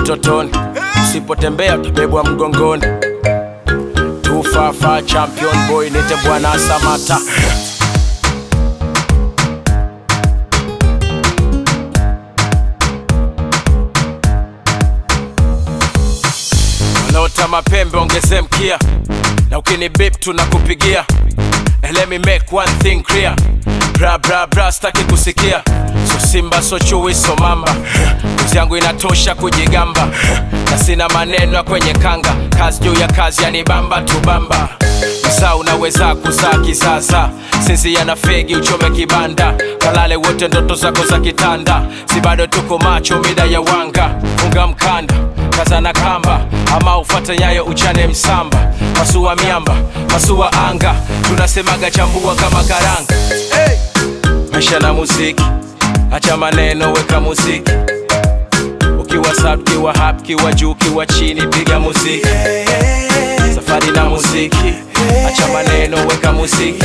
utotoni usipotembea utabebwa mgongoni tufafa champion boy nite bwana samata wanaota mapembe ongeze mkia na ukini bip tunakupigia And let me make one thing clear bra bra bra staki kusikia so simba so chui so mamba kazi yangu inatosha kujigamba na sina maneno ya kwenye kanga kazi juu ya kazi yanibamba tubamba msaa unaweza kuzaa kisasa sisi yana fegi uchome kibanda kalale wote ndoto zako za kitanda si bado tuko macho mida ya wanga funga mkanda kazana kamba ama ufate nyayo uchane msamba pasua miamba pasua anga tunasemaga chambua kama karanga hey! maisha na muziki acha maneno weka muziki ukiwa sub kiwa hap kiwa juu kiwa chini piga muziki safari na muziki acha maneno weka muziki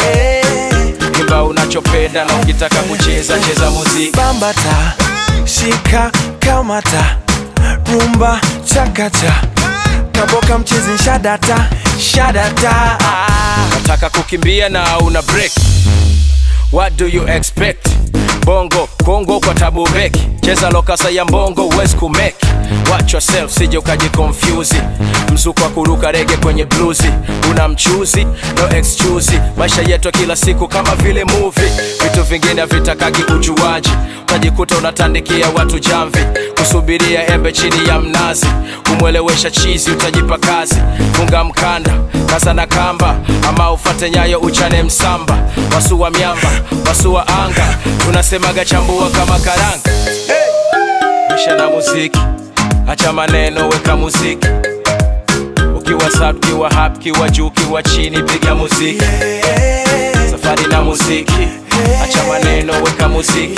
imba unachopenda na ukitaka kucheza cheza muziki bambata shika kamata rumba chakata kaboka mchezi shadata shadata nataka kukimbia na una break what do you expect bongo kongo kwa tabu beki cheza lokasa ya mbongo huwezi kumeki watch yourself sije ukajikonfyuzi mzuko wa kuruka rege kwenye bluzi una mchuzi no excuse maisha yetu ya kila siku kama vile movie vitu vingine havitakagi ujuaji utajikuta unatandikia watu jamvi kusubiria embe chini ya mnazi kumwelewesha chizi utajipa kazi funga mkanda kaza na kamba ama ufate nyayo uchane msamba wasua miamba wasua anga tunasemaga chambua kama karanga maisha na muziki acha maneno weka muziki ukiwa sub kiwa hap kiwa juu kiwa chini piga muziki safari na muziki acha maneno weka muziki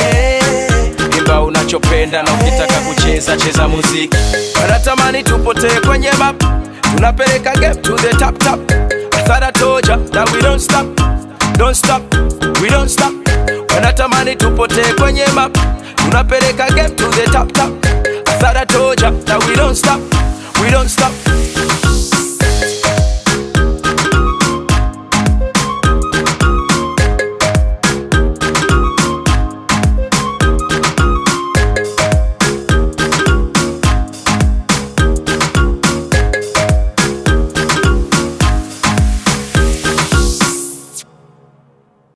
imba unachopenda na ukitaka kucheza cheza muziki wanatamani tupotee kwenye map tunapeleka game to the top top I thought I told ya that we don't stop don't stop we don't stop wanatamani tupotee kwenye map tunapeleka game to the top top I thought I told ya that we don't stop we don't stop